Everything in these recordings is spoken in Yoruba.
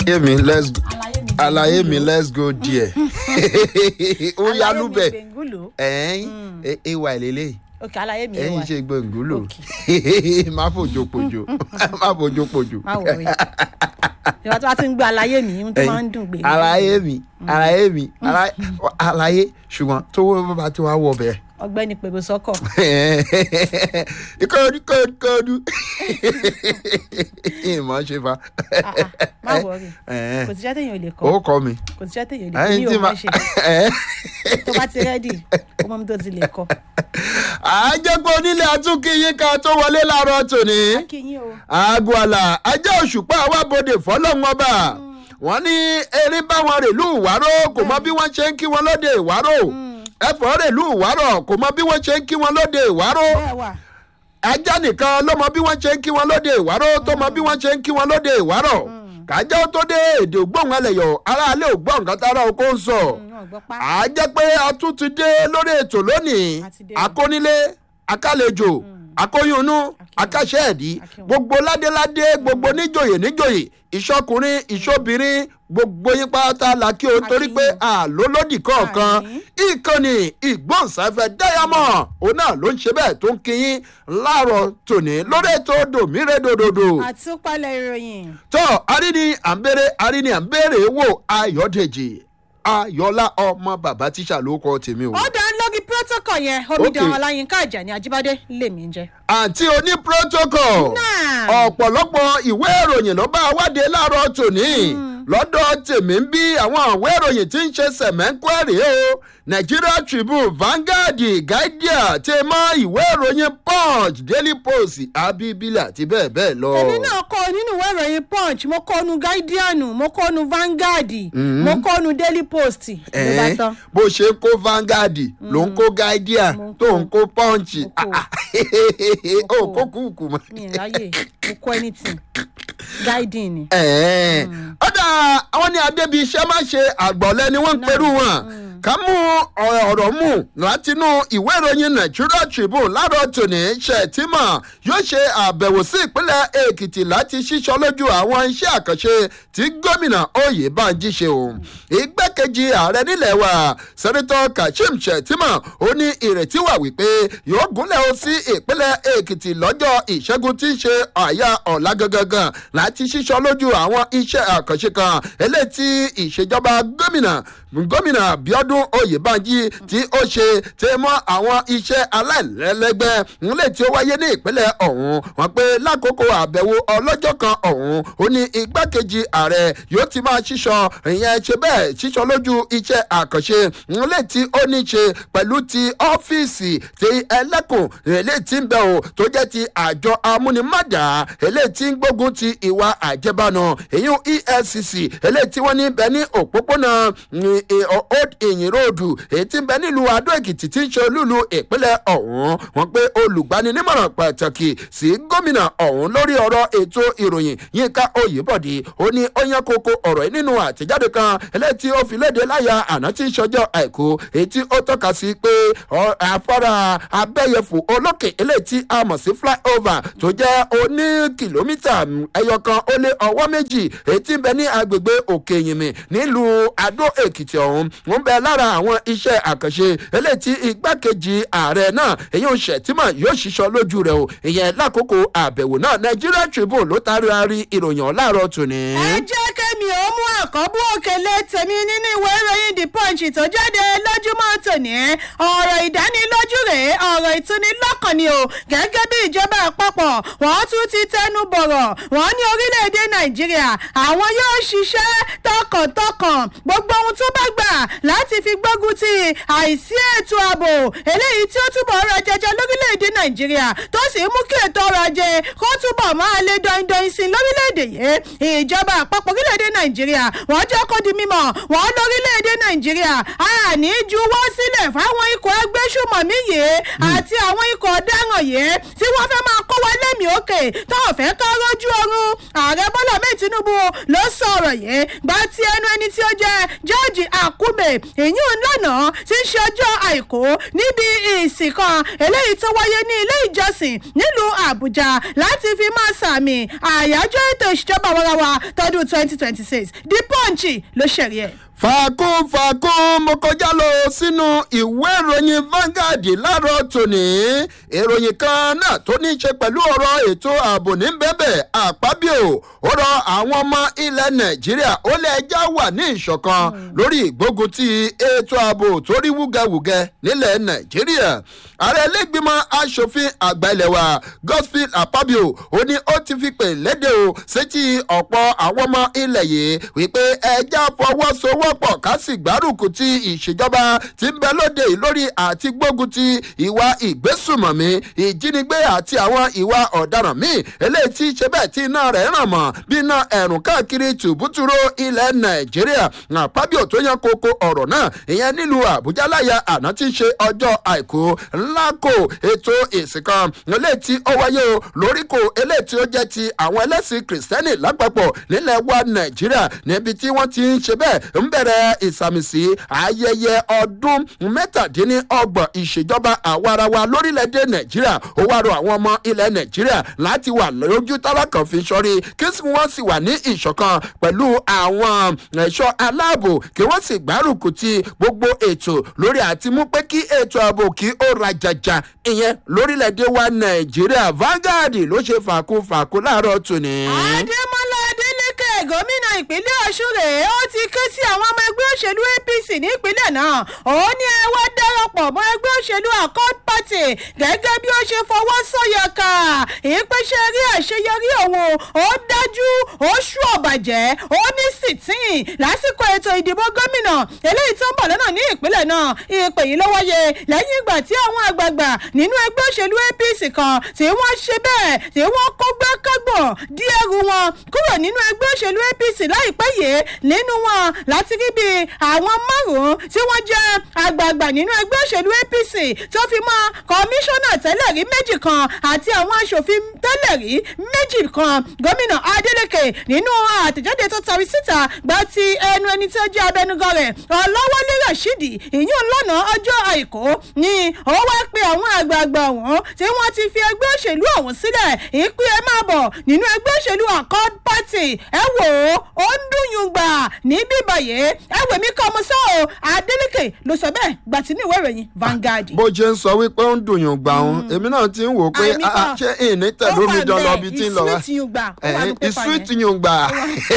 àlàyé mi let's àlàyé mi àlàyé mi let's go there ó yá lúbẹ̀ gbẹ̀ngúlò ẹ̀ẹ́n ay lélẹ̀ òkè àlàyé mi ẹ̀yìn wà ṣe gbẹ̀ngúlò má fojú pojú má fojú pojú má wọrí ìwà tí wàá ti ń gbé àlàyé mi ohun tó máa ń dùn gbé àlàyé mi àlàyé mi àlàyé- àlàyé ṣùgbọ́n tówó bá ti wá wọ bẹ́ẹ̀ ọ̀gbẹ́ni pèrò sọkọ kóòdù kóòdù kóòdù ìmọ̀ ṣe fa má wọrí kò síṣẹ́ téèyàn ò lè kọ́ ó kọ́ mi kò síṣẹ́ téèyàn ò lè kọ́ ẹyin mi tí ò ma máa ṣe tó bá ti rẹ́dì ó mọ́ mi tó ti lè kọ́ àjẹpọ̀ onílé àtúnkìyín ká tó wọlé láàárọ̀ tòní kí yín o aago àlà ajá òṣùpá àwàbọdè fọlọ́run ọba wọ́n ní erin báwọn rèlú ìwárò kò mọ bí wọ́n ṣe ń kí wọn lóde ìwárò ẹ̀fọ́ rèlú ìwárò kò mọ bí wọ́n ṣe ń kí wọn lóde ìwárò bẹ́ẹ̀ wà ajá nìkan ló mọ bí wọ́n ṣe ń kí wọn lóde ìwárò tó mọ bí wọ́n ṣe ń kí wọn lóde ìwárò kájá ó tó dé èdè ògbóhùn ẹlẹ́yọ̀ aráalé ògbóhùn nǹkan tára oko ń sọ wọn gbọ́ pa à á jẹ́ pé a tún ti dé lórí ètò lónìí A ti dé. akónílé akálejò akóyúnú akáṣẹ́ẹ̀dí Akínwó. gbogbo ládéládé gbogbo níjòyè níjòyè ìṣọkùnrin ìṣobìnrin gbogbo yín pátá la kí o torí pé àlólódì kọ̀ọ̀kan Àmín. ìkànnì ìgbóhùnsáfẹ́ dáyàmọ̀ òun náà ló ń ṣe bẹ́ẹ̀ tó ń kíyín láàárọ̀ tòní lórí ètò dòmírèdòdòdò àtúpalẹ̀ ìròyìn tó aríni àǹbẹ̀rẹ̀ aríni àǹbẹ̀rẹ̀ wò ayọ̀dèjì ayọ̀lá ọmọ bàbá tíṣà ló kọ́ tèmi o. ó dá lógi protocol yẹn omidan Okay. ọláyínká àjàní ajíbádé lèmi ń jẹ. àǹtí oní protocol Náà. ọ̀pọ̀lọpọ̀ ìwé ìròyìn ló bá wádé láàárọ̀ tòní lọ́dọ̀ tèmi ń bí àwọn ìwé ìròyìn tí ń ṣe sẹ̀mẹ́ńkwẹ́rì o nigeria tribune vanguard guardian ti mọ ìwé ìròyìn punch daily post abibila àti bẹ́ẹ̀ bẹ́ẹ̀ lọ. èmi náà kọ nínú ìwé ìròyìn punch mo kọ nu guardian mo kọ nu vanguard mo kọ nu daily post ló bá Ẹ̀ẹ́n, tán. bó ṣe kó vanguard ló ń kó guardian Mo ń tó kó. ń kó punch Mo kó. ó Mo kó. kó kúkú mọ́. mi ì ráyè mo kọ anything guiding ni. ẹ̀ẹ́n. ọ̀dà àwọn ní adébí iṣẹ́ má ṣe àgbọ̀lẹ́ ni wọ́n ń perú wọn ká mú ọ̀rọ̀ mú látinú ìwé ìròyìn nigeria tribune láàárọ̀ tòní ṣètìmọ̀ yóò ṣe àbẹ̀wò sí ìpínlẹ̀ èkìtì láti ṣíṣọ lójú àwọn iṣẹ́ àkànṣe tí gómìnà oyèbánjí ṣe o ìgbẹ́kejì ààrẹ nílẹ̀ wa sẹ́nitọ́ kashim ṣètìmọ̀ ó ní ìrètí wà wípé yóò gúnlẹ̀ ó sí ìpínlẹ̀ èkìtì lọ́jọ́ ìṣẹ́gun tí í ṣe àyà ọ̀la gangan láti ṣíṣọ lójú àwọn iṣẹ́ àkànṣe kan eléyìí tí ìṣèjọba gómìnà gómìnà abiodun oyèbánjí tí ó ṣe tẹ mọ́ àwọn iṣẹ́ aláìlẹ́lẹ́gbẹ́ ńlẹ̀ tí ó wáyé ní ìpínlẹ̀ ọ̀hún wọn pé lákòókò àbẹ̀wò ọlọ́jọ́ kan ọ̀hún ó ní igbákejì ààrẹ yóò ti máa ṣíṣọ ìyẹn ṣe bẹ́ẹ̀ ṣíṣọ lójú iṣẹ́ àkànṣe ńlẹ̀ tí ó ní ṣe pẹ̀lú ti ọ́fíìsì ti ẹlẹ́kùn eléyìí tí ń bẹ̀ o tó jẹ́ ti àjọ amúnimádà eléyìí tí ń gbógun ti ìwà àjẹbánu èyún efcc eléyìí tí wọ́n ní bẹ ní òpópónà mm, eh, old ìyìn ròdù èyí tí ń bẹ nílùú adó èkìtì tí ń ṣe olúlu ìpínlẹ̀ ọ̀hún wọ́n pé olùgbaninímọ̀ràn pàtàkì sí gómìnà ọ̀hún lórí ọ̀rọ̀ ètò ìròyìn yínká oyèbọ̀dé ó ní ó yan kókó ọ̀rọ̀ yìí nínú àtẹ̀jáde kan eléyìí tí ó fi léde láyà àná tí ń ṣọjọ́ àìkú èyí tí ó tọ́ka sí pé ọ- afárá abẹ́yẹfò olókè eléyìí tí a mọ̀ sí flyover tó jẹ́ oní kìlómítà ẹyọkan ó lé ọwọ́ méjì èyí tí ń bẹ ní agbègbè òkè yìnmí nílùú adó èkìtì ọ̀hún ń bẹ lára àwọn iṣẹ́ àkànṣe eléyìí tí igbákejì ààrẹ náà èyí ń ṣètìmọ̀ yóò ṣiṣọ́ lójú rẹ̀ o ìyẹn lákòókò àbẹ̀wò náà nigeria tribune ló taari ari ìròyìn ọ̀làrọ̀ tòní. ẹ jẹ́ kẹ́mi ò mú àkọ́bù òkèlè tèmi nínú ìwé ìròyìn the punch tó jáde lójúmọ́ tòní ọ̀rọ̀ ìdánilójú rèé ọ̀rọ̀ ìtúnilọ́kàn ni o gẹ́gẹ́ bí ìjọba àpapọ̀ wọ́n tún ti tẹnu bọ̀rọ̀ wọ́n ní orílẹ̀-èdè nàìjíríà àwọn yóò ṣiṣẹ́ tọkàntọkàn gbogbo ohun tó bá gbà láti fi gbógun ti àìsí ètò ààbò eléyìí tí ó túbọ̀ ọrọ̀ jẹjẹ lórílẹ̀-èdè nàìjíríà tó sì mú kí ètò ọrọ̀ ajé kó túbọ̀ máa lé dọ́indọ́in sí i lórílẹ̀-èdè yìí ìjọba àpapọ̀ orílẹ̀-èdè nàìjíríà wọ́n jẹ́ kó di mímọ̀ wọ́n lórílẹ̀-èdè nàìjíríà a ní juwọ́ sílẹ̀ fáwọn ikọ̀ agbésùmọ̀mí yìí àti àwọn ikọ̀ ọ̀daràn yìí tí wọ́n fẹ́ máa kó mú wa lẹ́mìí òkè tó ò fẹ́ ká rójú oorun ààrẹ bọ́lá mẹ́ẹ̀ tinubu ló sọ ọ̀rọ̀ yìí gba ti ẹnu ẹni tí ó jẹ́ george akume ìyún lánàá tí ń ṣe ọjọ́ àìkú níbi ìsìn kan eléyìí tó wáyé ní ilé ìjọsìn nílùú àbújá láti fi máa sàmì àyájọ́ ètò ìṣèjọba warawa tọdún twenty twenty six the punch ló ṣẹ̀rí ẹ̀ fàákùn fàákùn mo kọjá lọ sínú ìwé ìròyìn Vanguard láàárọ̀ tòní ìròyìn kan náà tó ní í ṣe pẹ̀lú ọ̀rọ̀ ètò ààbò ní bẹ́bẹ̀ àpábíò ó rọ àwọn ọmọ ilẹ̀ Nàìjíríà ó lé ẹjá wà ní ìṣọ̀kan lórí ìgbógun ti ètò ààbò tó rí wúgẹwùgẹ nílẹ̀ Nàìjíríà ààrẹ ẹlẹ́gbìmọ̀ asòfin àgbà ilẹ̀ wa Godswill Akpabio ó ní ó ti fi pè léde o sétí ọ̀pọ̀ àwọn ọmọ ilẹ̀ yìí wípé ẹjá fọwọ́sowọ́ wọ́pọ̀ ká sì gbárùkù ti ìṣèjọba tí ń bẹ lóde yìí lórí àti gbógun ti ìwà ìgbésùmọ̀mí ìjínigbé àti àwọn ìwà ọ̀daràn míì eléyìí tí ṣe bẹ́ẹ̀ tí iná rẹ̀ ràn mọ́ bí iná ẹ̀rùn káàkiri tùbútúrò ilẹ̀ nàìjíríà àpábíò tó yan koko ọ̀rọ̀ náà ìyẹn nílùú àbújá láyà àná tí ń ṣe ọjọ́ àìkú ńláko ètò ìsìn kan eléyìí tí ó wáyé o lóríkò eléyìí tí ó jẹ́ ti àwọn ẹlẹ́sìn kìrìsìtẹ́nì lápapọ̀ nílẹ̀ wa nàìjíríà níbi tí wọ́n ti ń ṣe bẹ́ẹ̀ ń bẹ̀rẹ̀ ìsàmìsí ayẹyẹ ọdún mẹ́tàdínlọ́gbọ̀n ìṣèjọba àwarawa lórílẹ̀‐èdè nàìjíríà ó wá rọ àwọn ọmọ ilẹ̀ nàìjíríà láti wà lójú tálákàn fi sọrí kí wọ́n sì wà ní ìṣọ̀kan pẹ̀lú àwọn ẹ̀ṣọ́ aláàbò kí wọ́n sì gbárùkù ti gbogbo ètò lórí àti mú pé kí ètò ààbò kí ó rajaja ìyẹn lórílẹ̀‐èdè wa nàìjíríà Vanguard ló ṣe fàkú fàkú láàárọ̀ tòní. adémọlá adélèké gómìnà ìpínlẹ̀ ọ̀ṣun rèé ó ti ké sí àwọn ọmọ ẹgbẹ́ òṣèlú apc nípínlẹ̀ náà ó ní ẹ wá darapọ̀ mọ́ ẹgbẹ́ òṣèlú accord party gẹ́gẹ́ bí ó ṣe fọwọ́ sọ̀yà ká ìpèsè rí àṣeyọrí òun ó dájú ó ṣú ọ̀bàjẹ́ ó ní sìtín lásìkò ètò ìdìbò gómìnà eléyìí tó ń bọ̀ lọ́nà ní ìpínlẹ̀ náà ìpè yìí ló wáyé lẹ́yìn ìgbà tí àwọn àgbààgbà nínú ẹgbẹ́ òṣèlú apc kan tí wọ́n ṣe bẹ́ẹ̀ tí wọ́n kó gbẹ́kẹ́gbọ̀n dí ẹrù wọn kúrò nínú ẹgbẹ́ òṣèlú apc láìpẹ́ yìí nínú wọn láti rí bí àwọn márùn-ún tí wọ́n jẹ́ àgbààgbà nínú ẹgbẹ́ òṣèlú apc tó fi mọ́ kọmíṣánná tẹ́lẹ̀ rí méjì kan àti àwọn aṣòfin tẹ́lẹ̀ rí méjì kan gómìnà adeleke nínú àtẹ̀jáde tó tari síta gba ti ẹnu ẹni tí ó jẹ́ abẹnugan rẹ̀ ọlọ́wọ́lé rashidi ìyún lọ́nà ọjọ́ àìkú ni ó wá pe àwọn àgbààgbà ọ̀hún tí wọ́n ti fi ẹgbẹ́ òṣèlú ọ̀hún sílẹ̀ ìpín ẹ máa bọ̀ nínú ẹgbẹ́ òṣèlú accord party ẹ wò ó ó ń dùnyùn gbà ní bíbáyé ẹ wò mí kọ́ ọmọ sọ́ o adeleke ló sọ bẹ́ẹ̀ gbà tí ní ìwé ìròyìn Vanguard. bó ṣe ń sọ wípé ó ń dùn yùn gbà òun èmi náà ti ń wò ó pé Àmì kan. ṣé ìní tẹ̀lé omi jọ lọ bí tí ń lọ wá ìsúwìtì yùn gbà ó wà ní pépà ìsúwìtì yẹn. yùn gbà.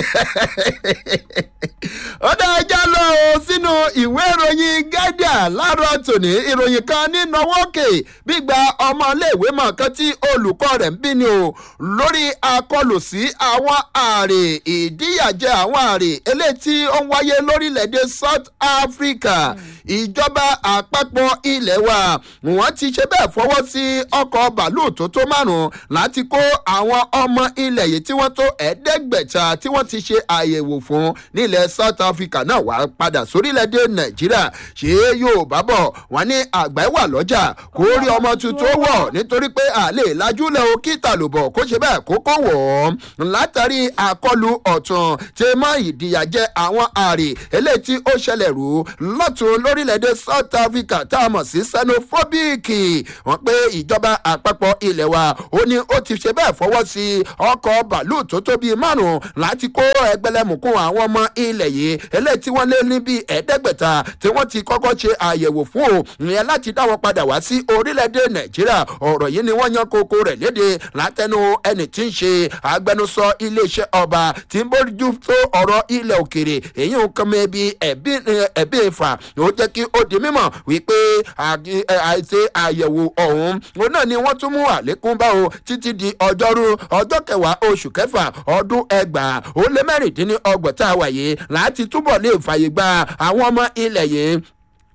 ó dá ẹja lọ o sínú ìwé ìròyìn Guardian láàárọ̀ tòní ìròyìn kan ní nọwọ́kè gbígba ọmọléèwé mọ̀ kan tí olùkọ́ rẹ̀ ń bí ni o lórí akọlù sí àwọn ààrẹ ìdíyàjẹ àwọn ààrẹ eléyìí tí ó ń wáyé lórílẹ̀‐èdè South Africa ìjọba àpapọ̀ ilẹ̀ wa wọ́n ti ṣe bẹ́ẹ̀ fọwọ́ sí ọkọ̀ bàálù tó tó márùn-ún láti kó àwọn ọmọ ilẹ̀ yìí tí wọ́n tó ẹ̀ẹ́dẹ́gbẹ̀ta tí wọ́n ti ṣe àyẹ̀wò fún nílẹ̀ South Africa náà wá padà sórílẹ̀‐èdè Nàìjíríà ṣé yóò bá bọ̀ wọ́n ní àgbà wà lọ́jà kó rí ọmọ tuntun wọ̀ nítorí pé àlè lajúlẹ̀ o kí tàlùbọ̀ kó ṣe bẹ́ẹ̀ kó kó wọ̀ ọ́ látàrí àkọlù ọ̀tún tí mọ́ ìdíyàjẹ àwọn àrè eléyìí tí ó ṣẹlẹ̀ rú lọ́tún lórílẹ̀‐èdè South Africa tá a mọ̀ sí xenophobic wọ́n pé ìjọba àpapọ̀ ilẹ̀ wa ó ní ó ti ṣe bẹ́ẹ̀ fọwọ́ sí ọkọ̀ bàálù tó tó bíi márùn-ún láti kó ẹgbẹ̀lẹ́mùkún àwọn ọmọ ilẹ̀ yìí eléyìí tí wọ́n lé ní bíi ẹ̀ẹ́dẹ́gbẹ̀ta tí wọ́n ti kọ́kọ́ ṣe àyẹ̀wò fún o ìyẹn láti dá wọn padà wá sí orílẹ̀-èdè Nàìjíríà ọ̀rọ̀ yìí ni wọ́n yan kókó rẹ̀ léde látẹnu ẹni tí ń ṣe agbẹnusọ iléeṣẹ́ ọba tí ń bójú tó ọ̀rọ̀ ilẹ̀ òkèrè èyí ń kàn mọ́ ẹbí ẹ̀bí ìfà ó jẹ́ kí ó di mímọ̀ wípé àgi- ẹ, àìṣe àyẹ̀wò ọ̀hún òun náà ni wọ́n tún mú àlékún bá o títí di ọjọ́rú ọjọ́ kẹwàá oṣù kẹfà ọdún ẹgbàá ó lé mẹ́rìndínlọ́gbọ̀n tá a wà yìí láti túbọ̀ lè fàyè gba àwọn ọmọ ilẹ̀ yìí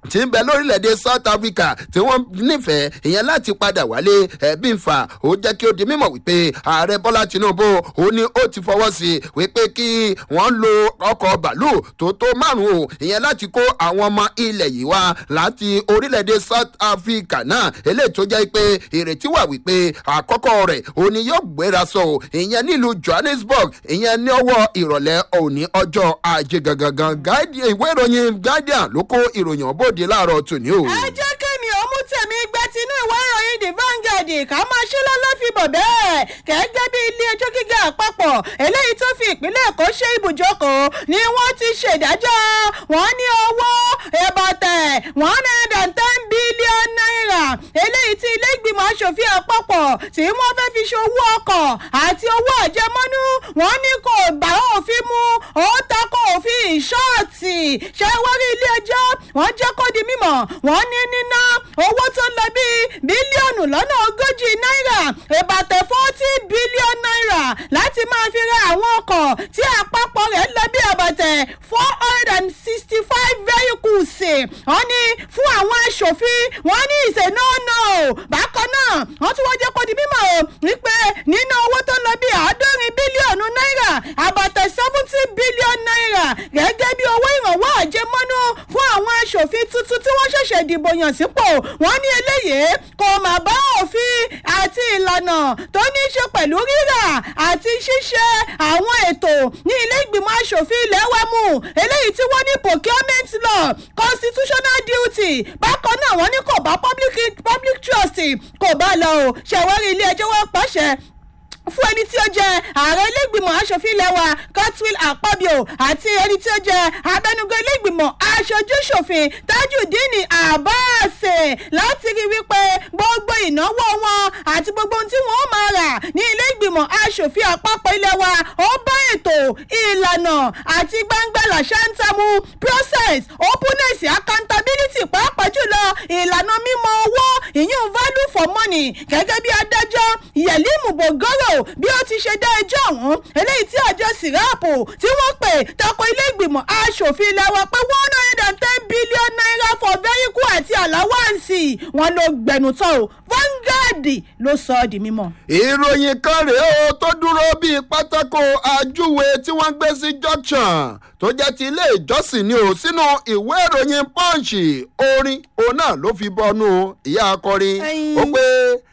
tí ń bẹ lórílẹ̀‐èdè south africa tí wọ́n nífẹ̀ẹ́ ìyẹn láti padà wálé ẹ̀bí ń fà ó jẹ́ kí ó di mímọ̀ wípé ààrẹ bọ́lá tinubu ó ní ó ti fọwọ́ sí i wípé kí wọ́n lo ọkọ̀ bàálù tó tó márùn-ún o ìyẹn láti kó àwọn ọmọ ilẹ̀ yìí wá láti orílẹ̀‐èdè south africa náà eléyìí tó jẹ́ pé ìrètí wà wípé àkọ́kọ́ rẹ̀ ó ní yóò gbéra sọ o ìyẹn nílùú johannesburg ìyẹn ní ọwọ́ ìrọ̀lẹ́ òní ọjọ́ ajé gangan ìwé ìròyìn guardian ló kó ìròyìn ọ̀bọ̀dé láàárọ̀ tòní o. ẹ jẹ́ kémi ò mú tèmi gbẹ tinú ìwé ìròyìn the vanguard ká máa ṣe lọ́lọ́ fi bọ̀ bẹ́ẹ̀ gẹ́gẹ́ bí ilé ẹjọ́ gíga àpapọ̀ eléyìí tó fi ìpínlẹ̀ èkó ṣe ibùjókòó ni wọ́n ti ṣèdájọ́ wọ́n ní owó ìbọ̀tẹ̀ one hundred and ten billion naira eléyìí tí ilé ìgbìmọ̀ asòfin àpapọ̀ tí wọ́n fẹ́ fi ṣe owó ọkọ̀ àti owó àjẹmọ́nú wọ́n ní kò bá òfin mu ó takò òfin ìṣọ́ọ̀tì ṣé wọ́n rí ilé ẹjọ́ wọ́n jẹ́ kó di mímọ̀ wọ́n ní níná owó tó lọ bíi bílíọ̀nù lọ́nà ogójì náírà ìbàtẹ̀ forty billion naira láti máa fi ra àwọn ọkọ̀ tí àpapọ̀ rẹ̀ lọ bí àbàtẹ̀ four hundred and sixty five vehicles wọ́n ní fún àwọn aṣòfin wọ́n ní ìṣe náà nà ó bákan náà wọ́n tún wọ́n jẹ́ kó di mímọ̀ o wípé nínú owó tó lọ bí àádọ́rin bílíọ̀nù náírà àbàtẹ̀ seventy billion naira gẹ́gẹ́ bí owó ìrànwọ́ àjẹmọ́nú fún àwọn aṣòfin tuntun tí wọ́n ṣẹ̀ṣẹ̀ dìbò yàn sípò wọ́n ní eléyìí kò mà bá òfin àti ìlànà tó ní í ṣe pẹ̀lú rírà àti ṣíṣe àwọn ètò ní ilé ìgbìmọ̀ aṣòfin ilẹ̀ wa mú eléyìí tí wọ́n ní procurement law constitutional duty bákan náà wọ́n ní kò bá public public trust kò bá lọ o ṣẹ̀wárí ilé ẹjọ́ wọn pàṣẹ fún ẹni tí ó jẹ ààrẹ ilégbìmọ̀ asòfin ilẹ̀ wa godswill akpabio àti ẹni tí ó jẹ abẹnugan ilégbìmọ̀ aṣojúṣòfin tajudeen abbas láti rí wípé gbogbo ìnáwó wọn àti gbogbo ohun tí wọn ó máa rà ní ilégbìmọ̀ asòfin àpapọ̀ ilẹ̀ wa ó bá ètò ìlànà àti gbangba làṣántàmù process openness accountability pàápàá jùlọ ìlànà mímọ owó ìyún value for money gẹ́gẹ́ bí adájọ́ yẹ̀límù bògóró bí ó ti ṣe dá ẹjọ́ ọ̀hún eléyìí tí àjọ sìráàpù tí wọ́n pè tako ilé ìgbìmọ̀ asòfin ilẹ̀ wa pé one hundred and ten billion naira for vehicle àti àláwáǹsì wọn ló gbẹnu tán o vanguard ló sọ ọ́ di mímọ́. ìròyìn kan rèé o tó dúró bíi pátákó ajúwe tí wọ́n gbé sí junction tó jẹ́ ti ilé ìjọsìn ni ò sínú ìwé ìròyìn punch orin òun náà ló fi bọnú ìyá akọrin ó pé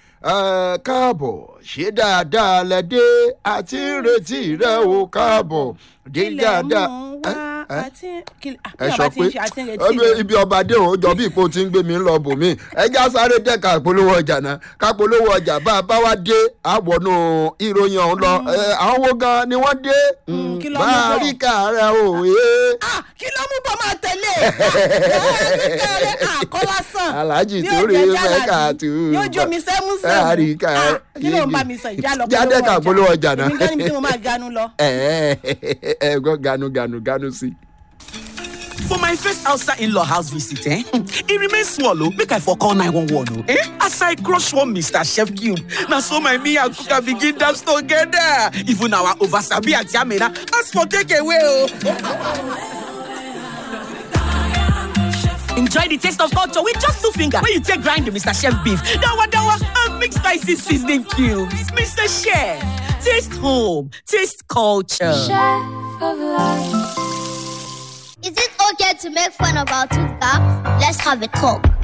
káàbọ̀ ṣé dáadáa lẹ dé àti retí rẹ o káàbọ̀ dé dáadáa ẹ sọ pé ibi ọba dé òun jọ bí ipò tí ń gbé mi lọ bò mí ẹjá sáré dẹ́ka polówó ọjà náà ká polówó ọjà bá a bá wá dé àwọnú ìròyìn ọ̀hún lọ àwọn wo gan ni wọ́n dé bá a rí kàrẹ́ o. kí ló mú bọ́ máa tẹ̀lé kàrẹ́ àkọ́lásán alhaji torí mẹ́ka tù. yóò jó mi sẹ́mú sẹ́mú àrí kàrẹ́ kí ló ń bá mi sọ ìjà lọ jáde ká polówó ọjà náà. èmi gan ni mo máa ganu lọ. ẹ ẹ ẹ gbọ́ ganu ganu ganu sí. For my first outside in-law house visit, eh? e remain small o, make I for call 911 o. Eh? As I crush one Mr. Chef Cube, na so my me and Kuka begin dance together. Even our oversabi and Jamina ask for takeaway o. Enjoy the taste of culture with just two fingers when you take grind the Mr. Chef beef, dawa dawa, and mix spicy seasoning cubes. Mr. Chef, taste home, taste culture. Chef of life. Is it okay to make fun about two cops? Let's have a talk.